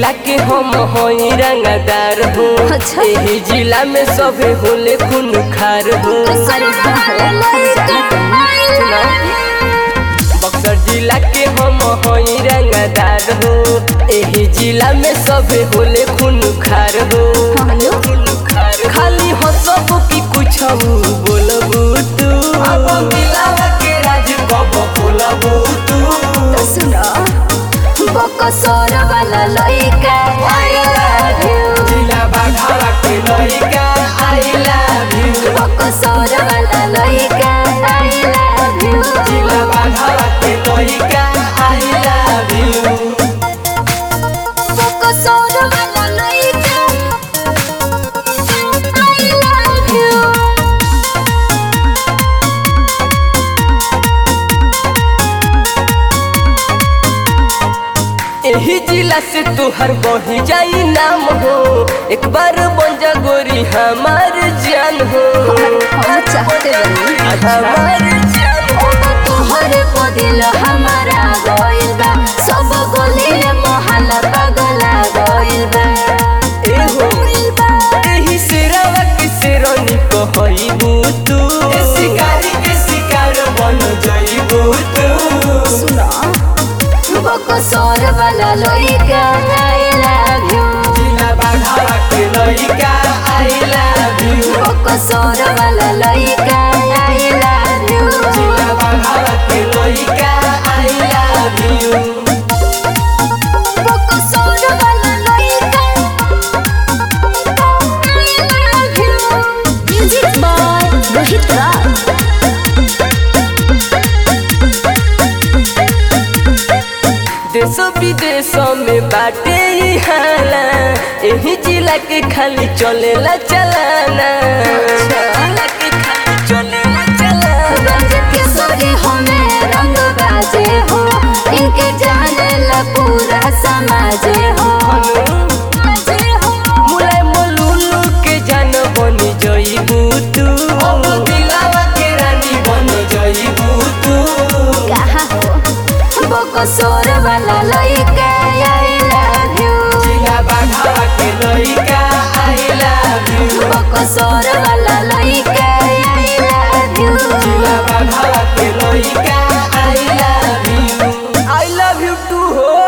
जिला के हम हई रंगदार हो अच्छा। एही जिला में सभे होले खून खार हो बक्सर जिला के हम हई रंगदार हो एही जिला में सभे होले खून खार हो हेलो खून खार खाली हंसबो कि कुछ बोलबू तू अब मिलावा के राज कब बोलबू तू तो सुनो बकसर वाला लइका आई लव यू जिला बाघावा के लइका आई लव यू बकसर वाला लइका आई लव यू जिला बाघावा के लइका आई लव यू बकसर वाला लइका आई लव यू एही जिला से तुहर बढ़ी जाई नाम हो एक बार बन जा गोरी हमार जान हो हम चाहते बनी हमार जान हो तोहरे पदिल हमारा गइल बा सब गली मोहल्ला पगला गइल बा एहो एही सिरावा के सिरनी कहइबू तू ए शिकारी के शिकार बन जइबू तू सुनो बकसर वाला लइका आई लव यू जिला बाघावा के लइका आई लव यू बकसर वाला लइका आई लव यू जिला बाघावा के लइका आई लव यू बकसर वाला लइका I love you music by Rohit Raj देश विदेश में बाटे ही हाला एही जिला के खाली चलेला चलाना जिला के खाली चलेला चलाना गंज किशोरी हमें रंग बाजे हो इनके जाने ला पूरा समाज हो बाजे हो मुलाय मलुलु के जान बनी जइबू तू अब दिलावा के रानी बनी जइबू तू कहा हो बकसोर वाला लइका आई लव यू जिला बाघावा के लइका आई लव यू बकसोर वाला लइका आई लव यू जिला बाघावा के लइका I love you I love you too हो